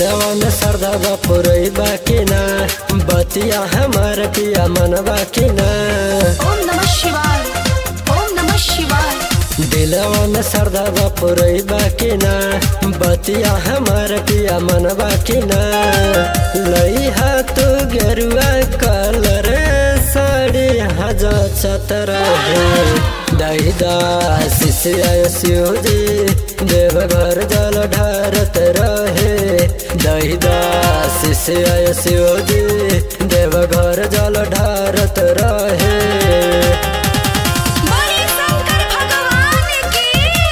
दिलवा में सरदा बापुरई बाकी ना बतिया हमार पिया मन बाकी ना ओम नमः शिवाय ओम नमः शिवाय दिलवा में सरदा बापुरई बाकी ना बतिया हमार पिया मन बाकी ना लई तू गेरुआ कलर साड़ी हजार चतर दहिदा शिष्य शिवजी देव घर जल ढारत रहे दहिदा शिष्य शिवजी देव घर जल ढारत रहे बड़े शंकर भगवान की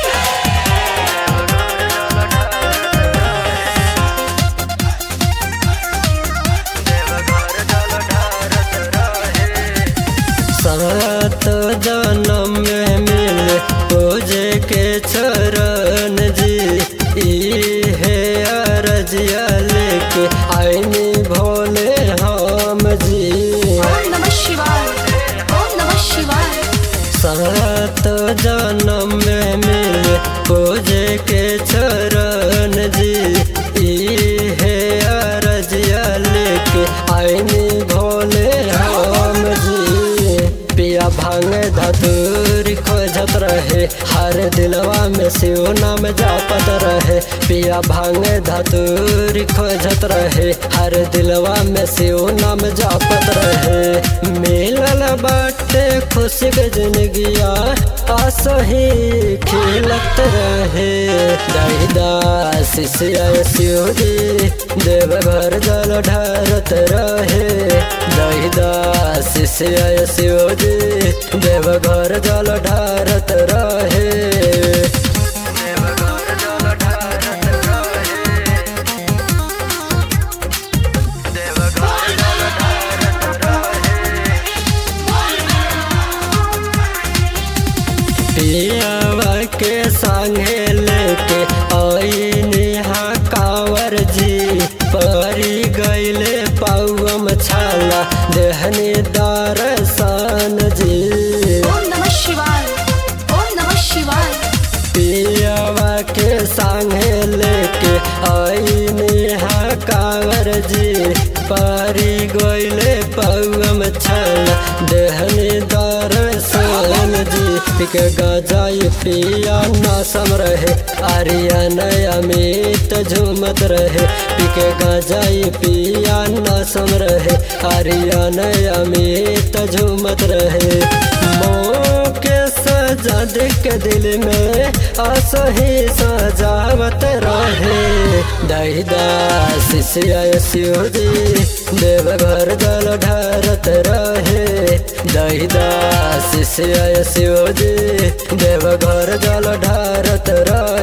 सात जन्म में मिल पूजे के चरण जी ई है अरजिया लेके आईनी भोले हम जी ओम नमः शिवाय ओम नमः शिवाय सात जन्म में मिल पूजे के चरण जी ई है अरजिया लेके आईनी भोले हम जी पिया भांग धतूर खोजत रहे हर दिलवा में शिव नाम जापत रहे पिया भांग धतूर खोजत रहे हर दिलवा में शिव नाम जापत रहे मिलल बाटे खुशी के जिंदगिया असही खिलत रहे दहिदा शिष्य शिव जी देव घर जल ढारत रहे दहिदा शिष्य शिव जी देव घर जल ढारत रहे देव घर जल ढारत रहे देव घर जल ढारत रहे पियावा के संगे लेके आई नेहा कांवर जी परी गईले पौम छाला देहनी दर्शन जी ओम नमः शिवाय ओम नमः शिवाय पियावा के संगे लेके आई नेहा कांवर जी परी गईले पौम छाला देहनी दर्शन जी पिक गजाई पिया नासम रहे आर्यन अमित झूमत रहे पिक गजाई पिया नासम रहे आर्यन अमित झूमत रहे के सजा देख दिल में असही सजावत रहे दहिदा शिष्य शिव जी देव घर जल ढारत रहे दहिदा शिष्य शिव जी देव घर जल ढारत रहे